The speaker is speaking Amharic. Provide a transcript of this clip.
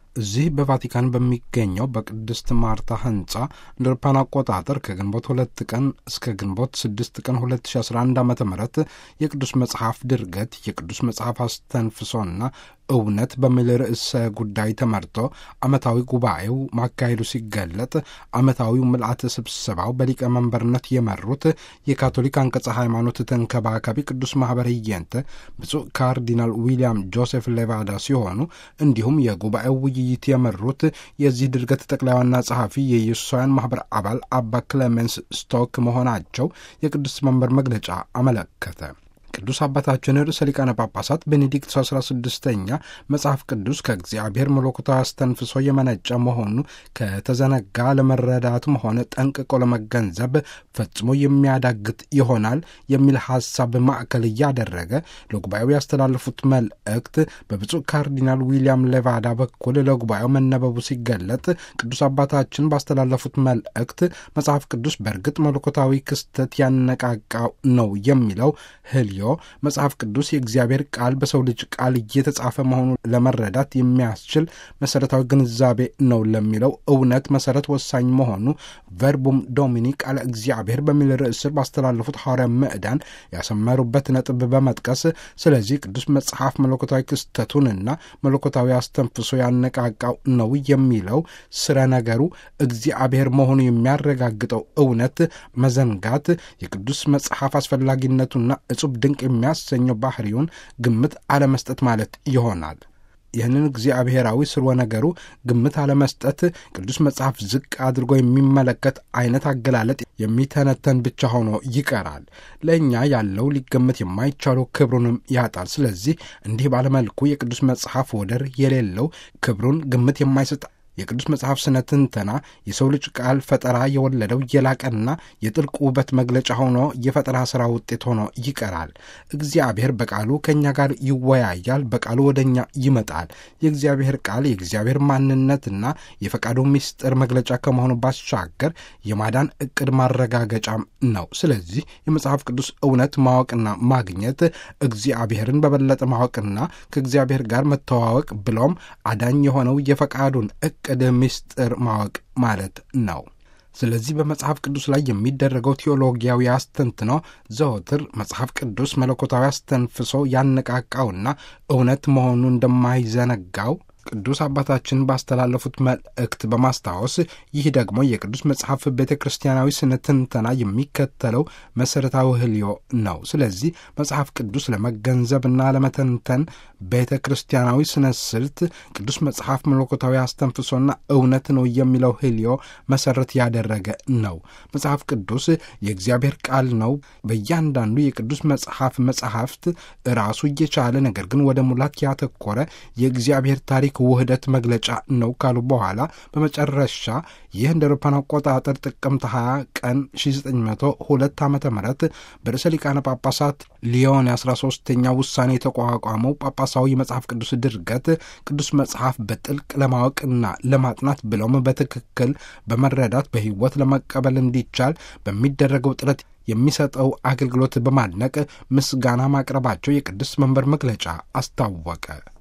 እዚህ በቫቲካን በሚገኘው በቅድስት ማርታ ህንጻ እንደ አውሮፓውያን አቆጣጠር ከግንቦት ሁለት ቀን እስከ ግንቦት ስድስት ቀን 2011 ዓ ም የቅዱስ መጽሐፍ ድርገት የቅዱስ መጽሐፍ አስተንፍሶና እውነት በሚል ርዕሰ ጉዳይ ተመርቶ ዓመታዊ ጉባኤው ማካሄዱ ሲገለጥ ዓመታዊው ምልአተ ስብሰባው በሊቀመንበርነት የመሩት የካቶሊክ አንቀጸ ሃይማኖት ተንከባካቢ ቅዱስ ማኅበር ህየንተ ብፁዕ ካርዲናል ዊልያም ጆሴፍ ሌቫዳ ሲሆኑ እንዲሁም የጉባኤው ውይይት የመሩት የዚህ ድርገት ጠቅላይ ዋና ጸሐፊ የኢየሱሳውያን ማኅበር አባል አባ ክሌሜንስ ስቶክ መሆናቸው የቅዱስ መንበር መግለጫ አመለከተ። ቅዱስ አባታችን ርዕሰ ሊቃነ ጳጳሳት ቤኔዲክት አስራ ስድስተኛ መጽሐፍ ቅዱስ ከእግዚአብሔር መለኮታዊ አስተንፍሶ የመነጨ መሆኑ ከተዘነጋ ለመረዳትም ሆነ ጠንቅቆ ለመገንዘብ ፈጽሞ የሚያዳግት ይሆናል የሚል ሐሳብ ማዕከል እያደረገ ለጉባኤው ያስተላለፉት መልእክት በብፁዕ ካርዲናል ዊልያም ሌቫዳ በኩል ለጉባኤው መነበቡ ሲገለጥ ቅዱስ አባታችን ባስተላለፉት መልእክት መጽሐፍ ቅዱስ በእርግጥ መለኮታዊ ክስተት ያነቃቃው ነው የሚለው ህልዮ መጽሐፍ ቅዱስ የእግዚአብሔር ቃል በሰው ልጅ ቃል እየተጻፈ መሆኑን ለመረዳት የሚያስችል መሠረታዊ ግንዛቤ ነው ለሚለው እውነት መሠረት ወሳኝ መሆኑ ቨርቡም ዶሚኒ ቃለ እግዚአብሔር በሚል ርዕስ ስር ባስተላለፉት ሐዋርያ ምዕዳን ያሰመሩበት ነጥብ በመጥቀስ ስለዚህ ቅዱስ መጽሐፍ መለኮታዊ ክስተቱንና መለኮታዊ አስተንፍሶ ያነቃቃው ነው የሚለው ስረ ነገሩ እግዚአብሔር መሆኑ የሚያረጋግጠው እውነት መዘንጋት የቅዱስ መጽሐፍ አስፈላጊነቱና እጹብ ድንቅ የሚያሰኘው ባህሪውን ግምት አለመስጠት ማለት ይሆናል። ይህንን እግዚአብሔራዊ ስርወ ነገሩ ግምት አለመስጠት ቅዱስ መጽሐፍ ዝቅ አድርጎ የሚመለከት አይነት አገላለጥ የሚተነተን ብቻ ሆኖ ይቀራል። ለእኛ ያለው ሊገመት የማይቻለው ክብሩንም ያጣል። ስለዚህ እንዲህ ባለመልኩ የቅዱስ መጽሐፍ ወደር የሌለው ክብሩን ግምት የማይሰጥ የቅዱስ መጽሐፍ ስነ ትንተና የሰው ልጅ ቃል ፈጠራ የወለደው የላቀና የጥልቅ ውበት መግለጫ ሆኖ የፈጠራ ሥራ ውጤት ሆኖ ይቀራል። እግዚአብሔር በቃሉ ከእኛ ጋር ይወያያል፣ በቃሉ ወደ እኛ ይመጣል። የእግዚአብሔር ቃል የእግዚአብሔር ማንነትና የፈቃዱ ምስጢር መግለጫ ከመሆኑ ባሻገር የማዳን ዕቅድ ማረጋገጫም ነው። ስለዚህ የመጽሐፍ ቅዱስ እውነት ማወቅና ማግኘት እግዚአብሔርን በበለጠ ማወቅና ከእግዚአብሔር ጋር መተዋወቅ ብሎም አዳኝ የሆነው የፈቃዱን ዕቅድ ምስጢር ማወቅ ማለት ነው። ስለዚህ በመጽሐፍ ቅዱስ ላይ የሚደረገው ቴዎሎጊያዊ አስተንትኖ ዘወትር መጽሐፍ ቅዱስ መለኮታዊ አስተንፍሶ ያነቃቃውና እውነት መሆኑ እንደማይዘነጋው ቅዱስ አባታችን ባስተላለፉት መልእክት በማስታወስ ይህ ደግሞ የቅዱስ መጽሐፍ ቤተ ክርስቲያናዊ ስነ ትንተና የሚከተለው መሠረታዊ ህልዮ ነው። ስለዚህ መጽሐፍ ቅዱስ ለመገንዘብና ለመተንተን ቤተ ክርስቲያናዊ ስነ ስልት ቅዱስ መጽሐፍ መለኮታዊ አስተንፍሶና እውነት ነው የሚለው ህልዮ መሠረት ያደረገ ነው። መጽሐፍ ቅዱስ የእግዚአብሔር ቃል ነው። በእያንዳንዱ የቅዱስ መጽሐፍ መጽሐፍት ራሱ እየቻለ ነገር ግን ወደ ሙላት ያተኮረ የእግዚአብሔር ታሪክ ውህደት መግለጫ ነው ካሉ በኋላ በመጨረሻ ይህ እንደ አውሮፓውያን አቆጣጠር ጥቅምት 20 ቀን 1902 ዓ ም በርዕሰ ሊቃነ ጳጳሳት ሊዮን 13ኛ ውሳኔ የተቋቋመው ጳጳሳዊ መጽሐፍ ቅዱስ ድርገት ቅዱስ መጽሐፍ በጥልቅ ለማወቅና ለማጥናት ብለውም በትክክል በመረዳት በሕይወት ለመቀበል እንዲቻል በሚደረገው ጥረት የሚሰጠው አገልግሎት በማድነቅ ምስጋና ማቅረባቸው የቅዱስ መንበር መግለጫ አስታወቀ።